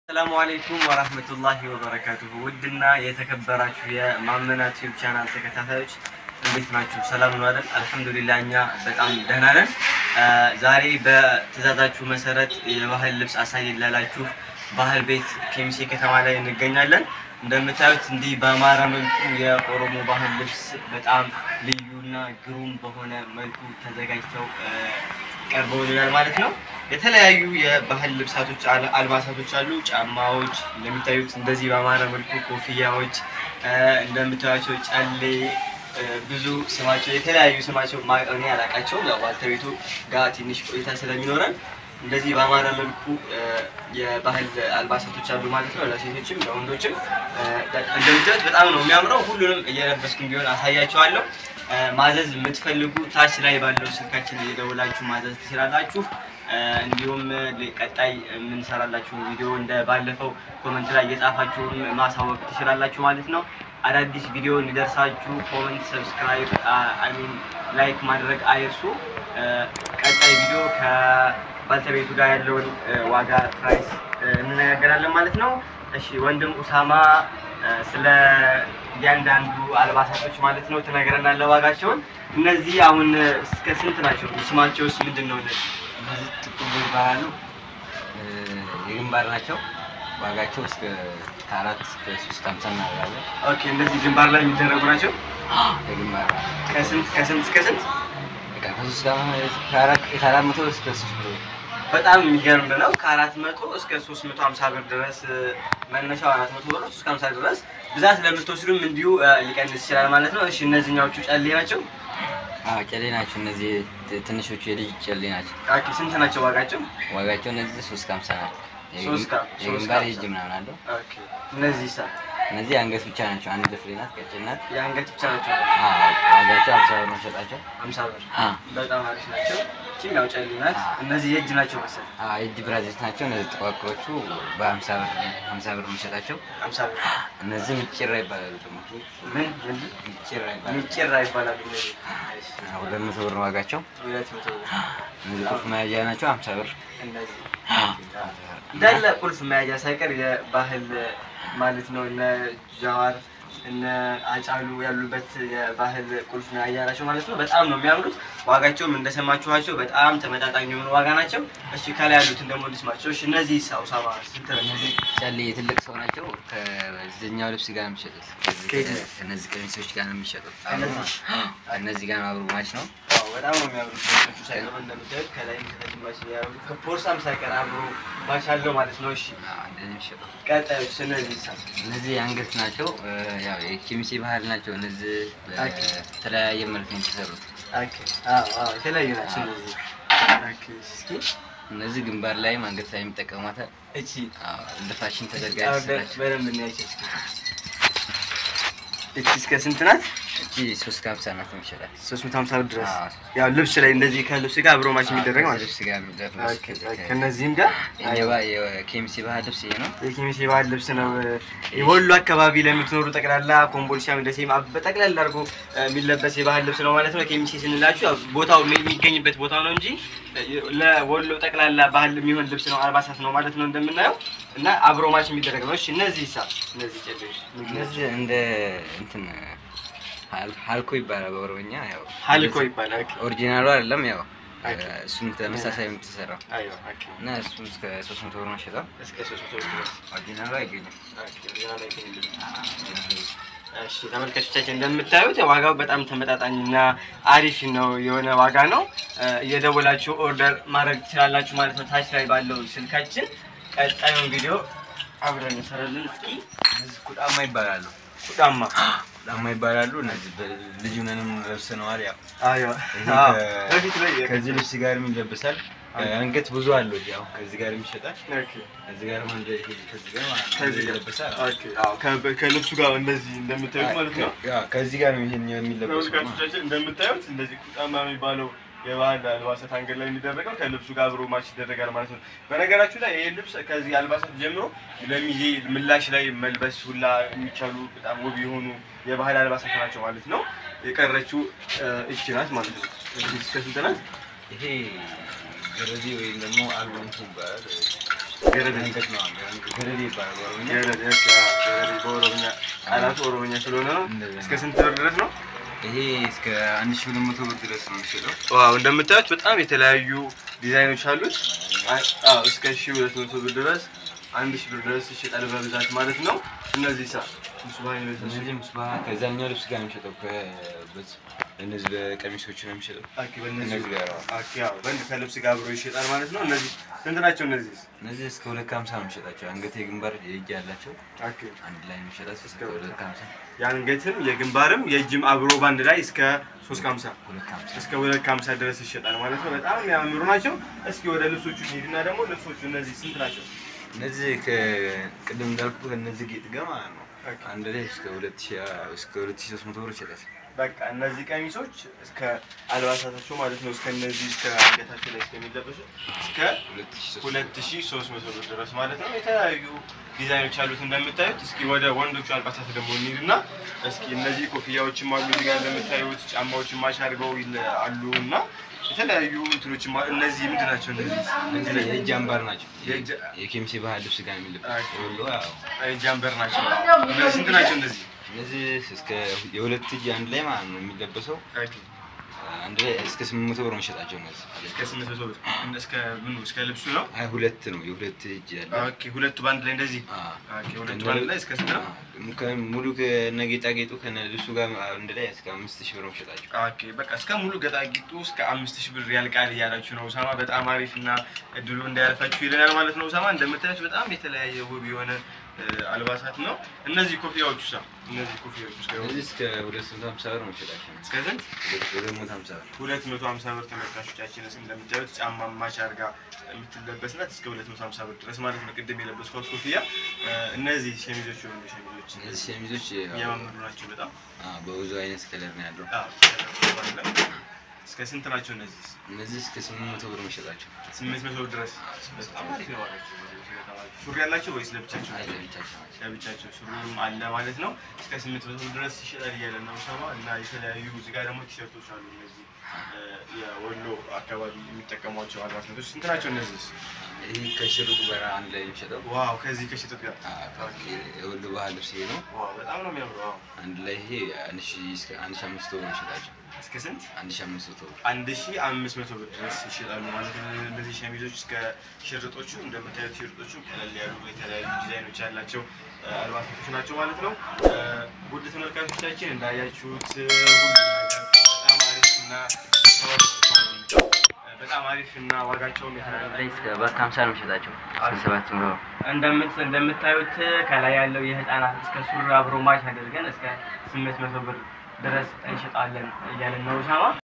ሰላሙ አሌይኩም ወራህመቱላሂ ወበረካቱሁ። ውድና የተከበራችሁ የማመና ቲዩብ ቻናል ተከታታዮች እንዴት ናችሁ? ሰላም ነው አይደል? አልሐምዱሊላህ እኛ በጣም ደህና ነን። ዛሬ በትዕዛዛችሁ መሰረት የባህል ልብስ አሳየን ላላችሁ ባህል ቤት ኬሚሴ ከተማ ላይ እንገኛለን። እንደምታዩት እንዲህ በአማረ መልኩ የኦሮሞ ባህል ልብስ በጣም ልዩና ግሩም በሆነ መልኩ ተዘጋጅተው ቀርበውልናል ማለት ነው። የተለያዩ የባህል ልብሳቶች አል- አልባሳቶች አሉ። ጫማዎች እንደሚታዩት እንደዚህ በአማረ መልኩ ኮፍያዎች፣ እንደምታዩቸው ጨሌ፣ ብዙ ስማቸው የተለያዩ ስማቸው ማ- እኔ አላውቃቸውም። ያው ባልተቤቱ ጋር ትንሽ ቆይታ ስለሚኖረን እንደዚህ በአማረ መልኩ የባህል አልባሳቶች አሉ ማለት ነው። ለሴቶችም ለወንዶችም እንደምታዩት በጣም ነው የሚያምረው። ሁሉንም እየለበስኩኝ ቢሆን አሳያቸዋለሁ። ማዘዝ የምትፈልጉ ታች ላይ ባለው ስልካችን እየደወላችሁ ማዘዝ ትችላላችሁ። እንዲሁም ቀጣይ የምንሰራላችሁ ቪዲዮ እንደ ባለፈው ኮመንት ላይ እየጻፋችሁ ማሳወቅ ትችላላችሁ ማለት ነው። አዳዲስ ቪዲዮ እንዲደርሳችሁ ኮመንት፣ ሰብስክራይብ አይሚን ላይክ ማድረግ አይርሱ። ቀጣይ ቪዲዮ ከባልተቤቱ ጋር ያለውን ዋጋ ፕራይስ እንነጋገራለን ማለት ነው። እሺ ወንድም ኡሳማ ስለ እያንዳንዱ አልባሳቶች ማለት ነው ትነግረናለህ ዋጋቸውን። እነዚህ አሁን እስከ ስንት ናቸው? ስማቸውስ ምንድን ነው? እነዚህ እነዚህ ጥቁር ይባላሉ። የግንባር ናቸው። ዋጋቸው እስከ ከአራት እስከ ሶስት ሀምሳ እናደርጋለን። ኦኬ፣ እነዚህ ግንባር ላይ የሚደረጉ ናቸው። የግንባር ከስንት ከስንት እስከ ስንት? በቃ ከሶስት ጋር ከአራት ከአራት መቶ እስከ ሶስት መቶ በጣም የሚገርም ነው። ከአራት መቶ እስከ ሶስት መቶ ሀምሳ ብር ድረስ መነሻው አራት መቶ ብር እስከ ሀምሳ ድረስ ብዛት ለምትወስዱም እንዲሁ ሊቀንስ ይችላል ማለት ነው። እሺ እነዚህኛዎቹ ጨሌ ናቸው። አዎ ጨሌ ናቸው። እነዚህ ት- ትንሾቹ የልጅ ጨሌ ናቸው። ኦኬ ስንት ናቸው ዋጋቸው? ዋጋቸው እነዚህ ሶስት ከሀምሳ ናቸው። ሶስት ከ- ሶስት የግንባር ከሀምሳ። የእጅ ምናምን አለው። ኦኬ እነዚህ ሳ እነዚህ አንገት ብቻ ናቸው። አንድ ፍሬ ናት፣ ቀጭን ናት። የአንገት ብቻ ናቸው። አዎ ዋጋቸው ሀምሳ ብር ነው ሸጣቸው። ሀምሳ ብር አዎ በጣም አሪፍ ናቸው። ይህችም ያው ጨሌ ናት። እነዚህ የእጅ ናቸው መሰለኝ አዎ የእጅ ብራዚት ናቸው። እነዚህ ጥቋቁሮቹ በሀምሳ ብር ሀምሳ ብር የምንሸጣቸው። ሀምሳ ብር እነዚህ ምጭራ ይባላሉ። ደግሞ ምን ምንድን ምጭራ ይባላሉ። ሚጭራ ይባላሉ። እነዚህ ሁለት መቶ ብር ነው ዋጋቸው። ሁለት መቶ ብር እነዚህ ቁልፍ መያዣ ናቸው። ሀምሳ ብር እነዚህ እንዳለ ቁልፍ መያዣ ሳይቀር የባህል ማለት ነው። እነ ጃዋር እነ አጫሉ ያሉበት የባህል ቁልፍ መያዣ ናቸው ማለት ነው። በጣም ነው የሚያምሩት። ዋጋቸውም እንደሰማችኋቸው በጣም ተመጣጣኝ የሆኑ ዋጋ ናቸው። እሺ ከላይ ያሉትን ደግሞ ልስማቸው። እሺ እነዚህ ሳውሳማ ስንት ነው? እነዚህ ጨሌ የትልቅ ሰው ናቸው። ከዚህኛው ልብስ ጋር ነው የሚሸጡት። ከዚህ ከየት? ከእነዚህ ቀሚሶች ጋር ነው የሚሸጡት። ከእነዚህ? እነዚህ ጋር አብሮ ማች ነው። አዎ በጣም ነው የሚያምሩት። ልብሶቹ ሳይቀሩ እንደምታዩት ከላይም ከታችም ማች ያደረጉት ከፖርሳም ሳይቀር አብሮ ማች አለው ማለት ነው። እሺ አዎ፣ እንደዚህ የሚሸጡት ቀጣዮች እነዚህ ሳ እነዚህ የአንገት ናቸው። ያው የኬሚሴ ባህል ናቸው። እነዚህ በተለያየ መልክ ነው የተሰሩት። ኦኬ አዎ አዎ የተለያዩ ናቸው እነዚህ። ኦኬ እስኪ እነዚህ ግንባር ላይም አንገት ላይ የሚጠቀሟታል። እቺ አዎ፣ እንደ ፋሽን ተዘጋ አዎ፣ የተሰራች በደንብ እናያቸው እስኪ። እቺ እስከ ስንት ናት? እቺ ሶስት ከሀምሳ ናት የሚሸጣል። 350 ብር ድረስ አዎ። ያው ልብስ ላይ እንደዚህ ከልብስ ጋር አብሮ ማች የሚደረግ ማለት ነው። ልብስ ጋር የሚደረግ ኦኬ ኦኬ። ከነዚህም ጋር የኬሚሴ ባህል ልብስ ይሄ ነው። የኬሚሴ ባህል ልብስ ነው። የወሎ አካባቢ ለምትኖሩ ጠቅላላ ኮምቦልቻም፣ ደሴም አብ- በጠቅላላ አድርጎ የሚለበስ የባህል ልብስ ነው ማለት ነው። ኬሚሴ ስንላችሁ ያው ቦታው የሚ- የሚገኝበት ቦታው ነው እንጂ ለወሎ ጠቅላላ ባህል የሚሆን ልብስ ነው፣ አልባሳት ነው ማለት ነው እንደምናየው እና አብሮ ማች የሚደረግ ነው። እሺ እነዚህ ሳ እነዚህ ጨሌዎች እነዚህ እንደ እንትን ሀል- ሀልኮ ይባላል በኦሮምኛ። ያው ሀልኮ ይባላል። ኦኬ ኦሪጂናሉ አይደለም ያው ኦኬ። እሱም ተመሳሳይ ነው የተሰራው አይዋ ኦኬ እና እሱም እስከ ሶስት መቶ ብር ነው ሸጠው። እስከ ሶስት መቶ ብር ድረስ ኦሪጂናሉ አይገኝም። ኦኬ ኦሪጂናል አይገኝልንም። እሺ ተመልካቾቻችን እንደምታዩት ዋጋው በጣም ተመጣጣኝና አሪፍ ነው የሆነ ዋጋ ነው። እ፣ እየደወላችሁ ኦርደር ማድረግ ትችላላችሁ ማለት ነው ታች ላይ ባለው ስልካችን። ቀጣዩን ቪዲዮ አብረን እንሰራለን። እስኪ እነዚህ ኩጣማ ይባላሉ። ቁጣማ ኩጣማ ይባላሉ። እነዚህ ልጅ ምንም ለብሰነዋል። ያው አዮ ይሄ አዎ፣ ከ- በፊት ላይ ከዚህ ልብስ ጋር ይለበሳል። አንገት ብዙ አለው። ያው ከዚህ ጋር ይሸጣል። ኦኬ ከዚህ ጋር አንድ ከዚህ ጋር ማለት ነው ከዚህ ጋር ይለበሳል። ኦኬ አዎ፣ ከ- ከልብሱ ጋር እንደዚህ እንደምታዩት ማለት ነው። ያው ከዚህ ጋር ነው ይሄን የሚለበሰው ማለት ነው። ተመልካቾቻችን እንደምታዩት እንደዚህ ቁጣማ የሚባለው የባህል አልባሳት አንገት ላይ የሚደረገው ከልብሱ ጋር አብሮ ማች ይደረጋል ማለት ነው። በነገራችሁ ላይ ይህ ልብስ ከዚህ አልባሳት ጀምሮ ለሚዜ ምላሽ ላይ መልበስ ሁላ የሚቻሉ በጣም ውብ የሆኑ የባህል አልባሳት ናቸው ማለት ነው። የቀረችው እ፣ እቺ ናት ማለት ነው። እቺ እስከ ስንት ናት? ይሄ ገረዚ ወይም ደግሞ አልቦንቱ ይባላል። ገረድ አንገት ነው አንገት ገረድ ይባላል በኦሮምኛ። ገረድ እሺ፣ አዎ፣ ገረድ በኦሮምኛ ቃላቱ ኦሮምኛ ስለሆነ ነው። እንደዛ እስከ ስንት ብር ድረስ ነው? ይሄ እስከ አንድ ሺህ ሁለት መቶ ብር ድረስ ነው የሚሸጠው። ዋው እንደምታዩት በጣም የተለያዩ ዲዛይኖች አሉት። አዎ እስከ ሺህ ሁለት መቶ ብር ድረስ አንድ ሺህ ብር ድረስ ይሸጣል በብዛት ማለት ነው። እነዚህ ሳ ሙስባን የለበሱ እነዚህ ምስባህ ከዛኛው ልብስ ጋር ነው የሚሸጠው። ከበዝ- እነዚህ በቀሚሶቹ ነው የሚሸጠው። አኪ በእነዚህ እነዚህ ጋር አዎ። አኪ ያው በእንድ ከልብስ ጋር አብሮ ይሸጣል ማለት ነው። እነዚህ ስንት ናቸው? እነዚህ እነዚህ እስከ ሁለት ከሀምሳ ነው የሚሸጣቸው። አንገት የግንባር የእጅ ያላቸው አኪ አንድ ላይ የሚሸጣቸው እስከ ሁለት ከሀምሳ የአንገትም የግንባርም የእጅም አብሮ ባንድ ላይ እስከ ሶስት ከሀምሳ ሁለት ከሀምሳ እስከ ሁለት ከሀምሳ ድረስ ይሸጣል ማለት ነው። በጣም የሚያምሩ ናቸው። እስኪ ወደ ልብሶቹ እንሂድና ደግሞ ልብሶቹ እነዚህ ስንት ናቸው? እነዚህ ከቅድም እንዳልኩ ከእነዚህ ጌጥ ጋር ማለት ነው ኦኬ። አንድ ላይ እስከ ሁለት ሺህ እስከ ሁለት ሺህ ሶስት መቶ ብር ይሸጣል። በቃ እነዚህ ቀሚሶች እስከ አልባሳታቸው ማለት ነው እስከ እነዚህ እስከ አንገታቸው ላይ እስከሚለበሱት እስከ ሁለት ሺህ ሶስት ሁለት ሺህ ሶስት መቶ ብር ድረስ ማለት ነው። የተለያዩ ዲዛይኖች አሉት እንደምታዩት። እስኪ ወደ ወንዶቹ አልባሳት ደግሞ እንሂድና እስኪ እነዚህ ኮፍያዎችም አሉ እዚህ ጋር እንደምታዩት ጫማዎችን ማች አድርገው ይለ- አሉ እና የተለያዩ እንትኖችም አሉ። እነዚህ ምንድን ናቸው? እነዚህ እነዚህ የእጅ አምባር ናቸው። የእጅ- የኬሚሴ ባህል ልብስ ጋር የሚለበስ ኦኬ። ወሎ ያው ጃምበር ናቸው። እነዚህ ስንት ናቸው? እነዚህ እነዚህ እስከ የሁለት እጅ አንድ ላይ ማለት ነው የሚለበሰው አንድ ላይ እስከ ስምንት መቶ ብር ነው የሚሸጣቸው እነዚህ እስከ ስምንት መቶ ብር እስከ ምኑ እስከ ልብሱ ነው። አይ ሁለት ነው የሁለት እጅ ያለ ኦኬ ሁለቱ በአንድ ላይ እንደዚህ አዎ። ኦኬ ሁለቱ በአንድ ላይ እስከ ስንት ነው? አዎ። ከ- ሙሉ ከነ ጌጣጌጡ ከነ ልብሱ ጋር አንድ ላይ እስከ አምስት ሺህ ብር ነው የሚሸጣቸው ኦኬ በቃ እስከ ሙሉ ገጣጌጡ እስከ አምስት ሺህ ብር ያልቃል እያላችሁ ነው ኡሳማ። በጣም አሪፍ እና እድሉ እንዳያልፋችሁ ይለናል ማለት ነው ኡሳማ። እንደምታዩት በጣም የተለያየ ውብ የሆነ እ፣ አልባሳት ነው። እነዚህ ኮፍያዎቹ ሳ እነዚህ ኮፍያዎቹ እስከ እነዚህ እስከ ሁለት መቶ ሀምሳ ብር ነው የሚሸጣቸው እስከ ስንት? ሁለት ሁለት መቶ ሀምሳ ብር ሁለት መቶ ሀምሳ ብር ተመልካቾቻችን እንደምታዩት ጫማ ማች አድርጋ የምትለበስ ናት። እስከ ሁለት መቶ ሀምሳ ብር ድረስ ማለት ነው። ቅድም የለበስኳት ኮፍያ እ፣ እነዚህ ሸሚዞች የሆኑ ሸሚዞች እነዚህ ሸሚዞች ያው፣ የሚያማምሩ ናቸው በጣም አዎ፣ በብዙ አይነት ከለር ነው ያለው አዎ፣ እስከ ስንት ናቸው እነዚህ? እነዚህ እስከ ስምንት መቶ ብር ነው የሚሸጣቸው ስምንት መቶ ብር ድረስ በጣም አሪፍ ነው ዋጋቸው። ሱሪ ያላቸው ወይስ ለብቻቸው? አይ ለብቻቸው ናቸው ለብቻቸው ሱሪም አለ ማለት ነው። እስከ ስምንት መቶ ብር ድረስ ይሸጣል እያለ ነው ሰማ እና የተለያዩ እዚህ ጋር ደግሞ ቲሸርቶች አሉ። እነዚህ እ፣ የወሎ አካባቢ የሚጠቀሟቸው አልባሳቶች ስንት ናቸው እነዚህ? ይህ ከሽሩቅ ጋር አንድ ላይ የሚሸጠው ዋው ከዚህ ከሽጥጥ ጋር አዎ፣ የወሎ ባህል ልብስ ይሄ ነው ዋው በጣም ነው የሚያምሩ። ዋው አንድ ላይ ይሄ አንድ ሺህ እስከ አንድ ሺህ አምስት መቶ ብር ነው የሚሸጣቸው እስከ ስንት? አንድ ሺህ አምስት መቶ ብር አንድ ሺ አምስት መቶ ብር ድረስ ይሸጣሉ ማለት ነው። እነዚህ ሸሚዞች እስከ ሽርጦቹ እንደምታዩት ሽርጦቹ ቀለል ያሉ የተለያዩ ዲዛይኖች ያላቸው እ፣ አልባሳቶች ናቸው ማለት ነው። እ፣ ውድ ተመልካቾቻችን እንዳያችሁት እ፣ ሁሉ ነገር በጣም አሪፍ እና ተወ- እ፣ በጣም አሪፍ እና ዋጋቸውም የተመጣጣኝ እስከ ባት ሀምሳ ነው የሚሸጣቸው እስከ ሰባት ብር እንደምት እንደምታዩት ከላይ ያለው የህፃናት እስከ ሱሪ አብሮ ማች አድርገን እስከ ስምንት መቶ ብር ድረስ እንሸጣለን እያለን ነው ሻማ